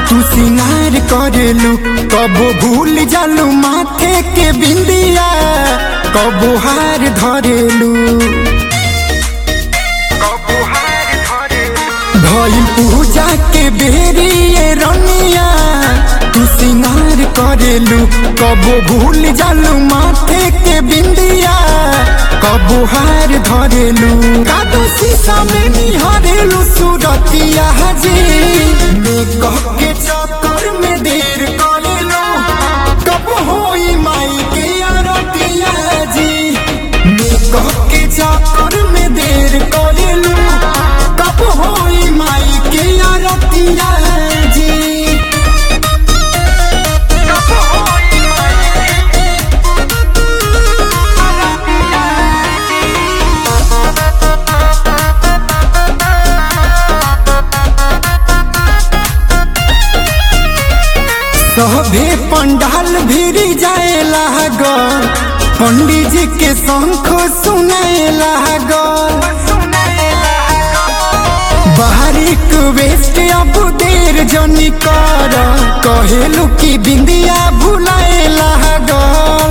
तू सिंगार करेलू कबो भूल जालू माथे के बिंदिया कबो हार धरेलू भइल पूजा के बेरी ये रनिया तू सिंगार करेलू कबो भूल जालू माथे के बिंदिया कबो हार धरेलू कादो शीशा में निहारेलू सूरतिया जी मेकअप के चक्कर में देर करेलू कब होई माई के आरतिया जी मेकअप के चक्कर में देर करेलू कब होई माई के आरतिया जी कब होई माई के सभे पंडाल भिरी जाए लागल पंडित जी के शंख सुनाए लागल बाहरिक वेस्ट अब देर जनी कर कहेलू की बिंदिया भुलाए लागल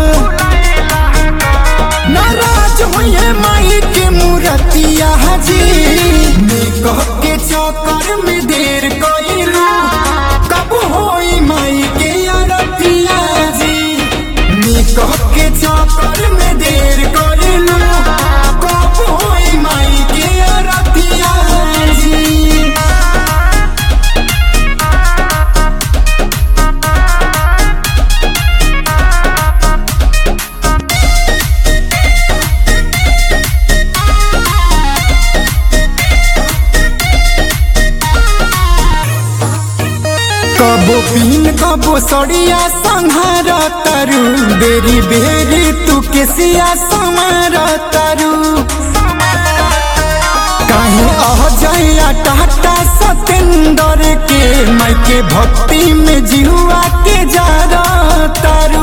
नाराज होइए माई के मूर्तिया जी मेकअप के चक्कर में देर कइलू कब होई माई के आरतिया जी मेकअप के चक्कर में देर कइलू कब होई माई के आरतिया जी कबो पीन कबो सड़िया संहार तरु बेरी बेरी तू केसिया संहार तरु काहे अह जया टाटा सतेंदर के माई के भक्ति में जिहुआ के जा तरु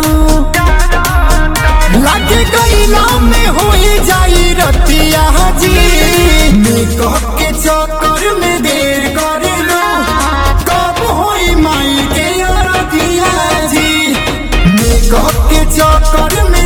लागे गईला में होई जाई रतिया जी मेकअप के चक्कर में देर करेलो कब होई माई के अरतिया जी मेकअप के चक्कर में